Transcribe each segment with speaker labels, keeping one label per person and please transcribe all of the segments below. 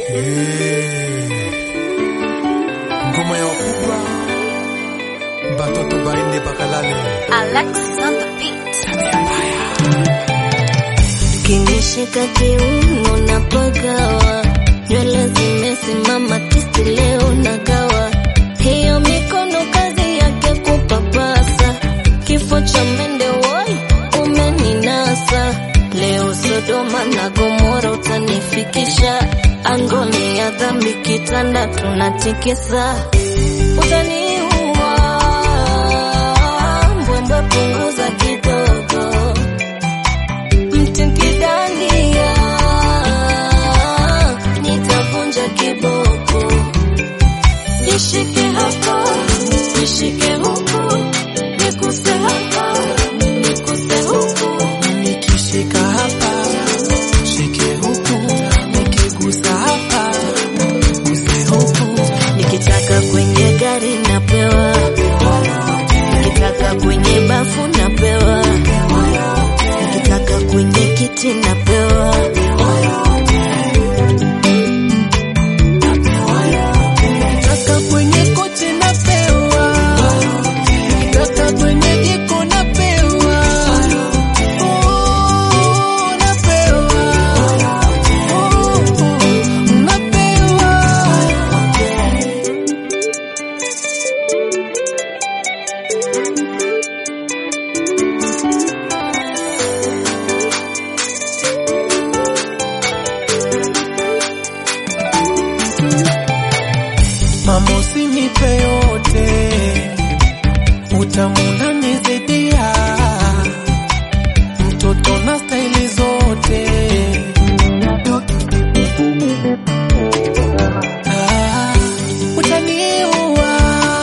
Speaker 1: ngoma ya wakubwa batoto baende bakalale
Speaker 2: Alexis on the beat.
Speaker 3: Kinishika kiuno na pagawa, nywele zimesimama tisti leo nagawa, hiyo mikono kazi yake kupapasa, kifo cha mende woi umeninasa, leo Sodoma na Gomora utanifikisha, angoni ya dhambi kitanda tunatikisa, utaniua mbwembwe, punguza kidogo mtikidania nitavunja kiboko, nishike hapa nishike huku, nikuse hapa nikuse huku,
Speaker 1: nikishika hapa shike huku nikigusa hapa guse huku
Speaker 3: nikitaka kwenye gari napewa, nikitaka kwenye bafu napewa, nikitaka kwenye kiti napewa.
Speaker 1: Nikitaka kwenye kochi napewa, nikitaka kwenye jiko napewa, Oh, napewa, Oh, napewa. Mama usinipe yote, utamuna nizidia, mtoto na staili zote. Ah, utaniua,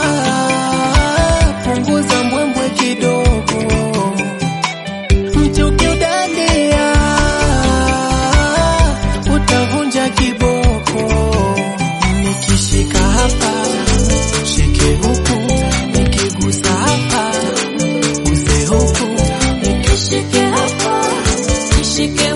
Speaker 1: punguza mbwembwe kidogo, mti ukiudandia, utavunja kiboko nikishika hapa shike huku nikigusa hapa guse huku
Speaker 3: Nishike hapa nishike